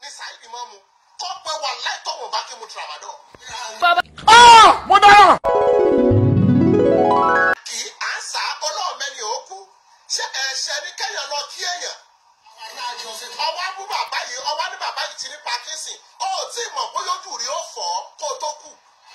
ní Saheed máa mu kó pé wà láì tọ̀wọ̀n bá kí mu tramadol. bàbá mo dára. kì í à ń sá ọlọ́ọ̀mẹ́ni òkú ṣé ẹ̀ṣẹ̀ ní kéèyàn lọ kí èèyàn. ọwọ́ mú bàbá yìí ọwọ́ ní bàbá yìí ti ní Parkinson ó tí mọ̀ bóyá ojú rí ó fọ́ kó o tó kù.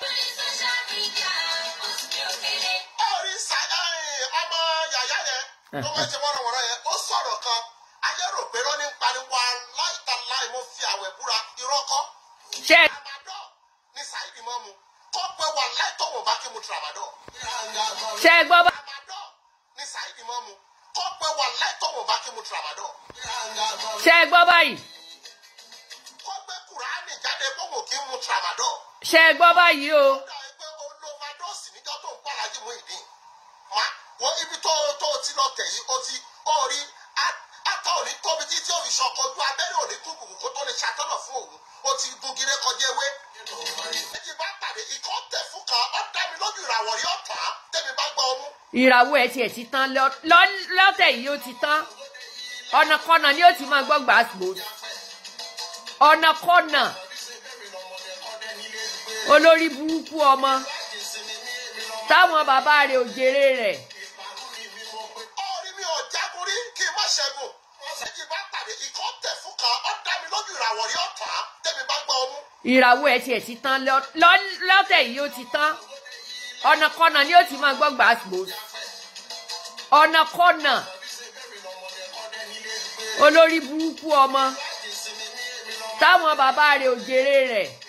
ó rí sa ẹ̀, ọmọ yàyà yẹn tó máa ń ṣe wọ́rọ̀wọ́rọ̀ yẹn ó sọ̀rọ̀ kan ayé rò pé rọ́ní ń pariwo aláìtàláì mo fi àwẹ̀ búra irọ́ kọ́. ṣe tramadol ní Saheed máa mu kó pé wà láì tọ̀wọ̀n bá kí mu tramadol. ṣe gbọ́ bá tramadol ní Saheed máa mu kó pé wà láì tọ̀wọ̀n bá kí mu tramadol. ṣe gbọ́ báyìí kó gbé kùránì jáde bóun kí mu tramadol. ṣe gbọ́ báyìí o ó dà pé olóvadọ́sì níjọ́ tó ń pàlájì mú ìdí. má wọ ibi tó tó ti lọ tẹ̀ yìí ó ti ó rí ata òní tóbi tí tí òfin ṣọkọ ojú abẹ́rẹ́ òní kú bùkún kó tó lè ṣàtọ́nà fún òun ó ti gun gire kọjá ewé. méjì bá pàdé ikọ̀ tẹ̀ fún kan ó dá mi lójú ìràwọ̀ rí ọ̀tá tẹ́mi bá gbọ́ ọmú. ìràwọ̀ ẹ̀ tiẹ̀ ti tán lọ- lọ- lọ́tẹ̀ yìí ó ti tán ọ̀nàkọ́nà ni ó ti máa gbọ́ gbàgbó ọ̀nàkọ́nà olórí burúkú ọmọ táwọn bàbá rẹ̀ ò jèrè rẹ̀ orí mi ò jagun rí kí n má ṣẹ́gun. méjì bá pàdé ikọ̀ tẹ̀ fún kan ó dá mi lójú ìràwọ̀ rí ọ̀tá tẹ́mi bá gbọ́ ọmú. ìràwọ̀ ẹ̀ tiẹ̀ ti tán lọ- lọ- lọ́tẹ̀ yìí ó ti tán ọ̀nàkọ́nà ni ó ti máa gbọ́ gbàgbó ọ̀nàkọ́nà olórí burúkú ọmọ táwọn bàbá rẹ̀ ò jèrè rẹ̀